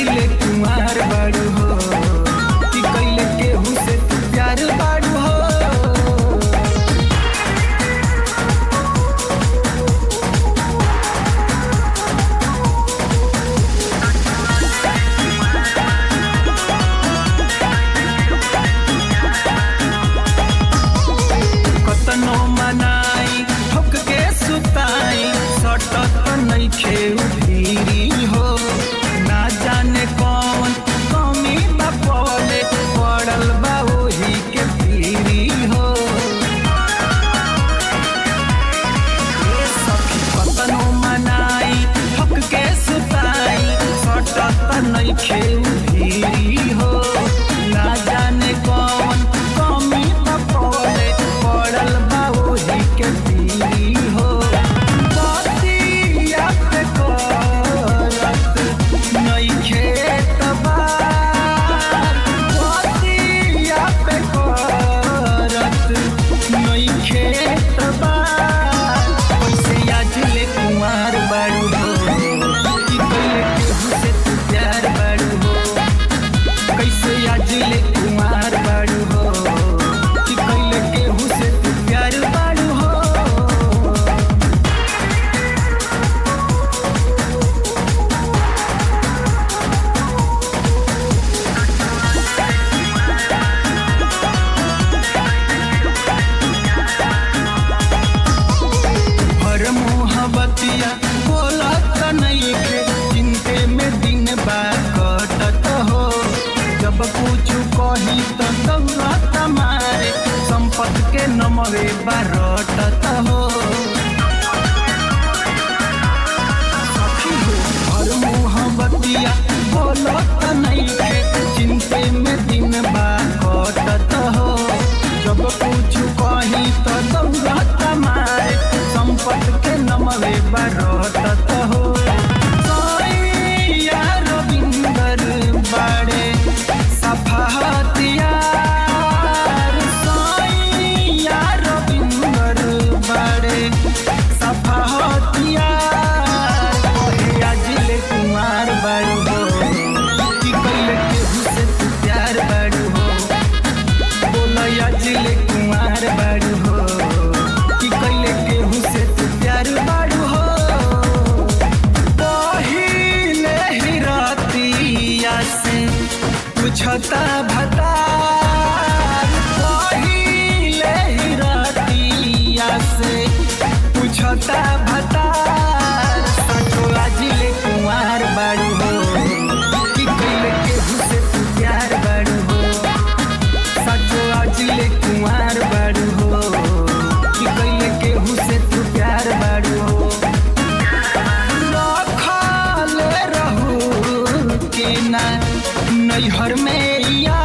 ले कुमार बाड़ू हो कि कैले केहू से तू प्यार बाड़ू हो कतनो मनाई ठोक के सुताई सटत नइखे उधीरी हो ना जाने कौन कमी बा पले पड़ल बा ओही के पीरी हो ए सखी कतनो मनाई ठोक के सुताई सटत नइखे उधीरी हो ना जाने कौन कमी बा पले पड़ल बा ओही के पीरी हो बतिया पे करत नइखे तबार बतिया पे करत नइखे तबार कैसे आज ले कुमार बाड़ू हो कि कैले केहू से तू प्यार बाड़ू हो कैसे आज ले कुमार बाड़ू हो कि कैले केहू से तू प्यार बाड़ू हो हर मोहबतिया बोलत नइखे चिंते में दिन बा कटत हो जब कुछ कही त दौलत मारे संपत के नमवे बारटत हो सखी हो हर मोहबतिया बोलत नइखे चिंते में दिन बा कटत हो जब कुछ कही त दौलत मारे संपत के नमवे बरतत हो सैया रविंदर बाड़े सफाहतिया सैया रविंदर बाड़े सफाहतिया कहे आज ले कुमार बाड़ू हो कि कैले केहू से तू प्यार बाड़ू हो बोलया जिले कुमार बाड़ू हो कि कैले केहू से तू प्यार बाड़ू हो पहिले ही रातिया से पूछता भतार पहिले ही रातिया से पूछता भतार सचो जिले कुमार बाड़ू हो कि कैले केहू से तू प्यार बाड़ू हो सचो अजले कुमार बाड़ू हो कि कैले केहू से तू प्यार बाड़ू हो रखल रहू कि ना नैहर में या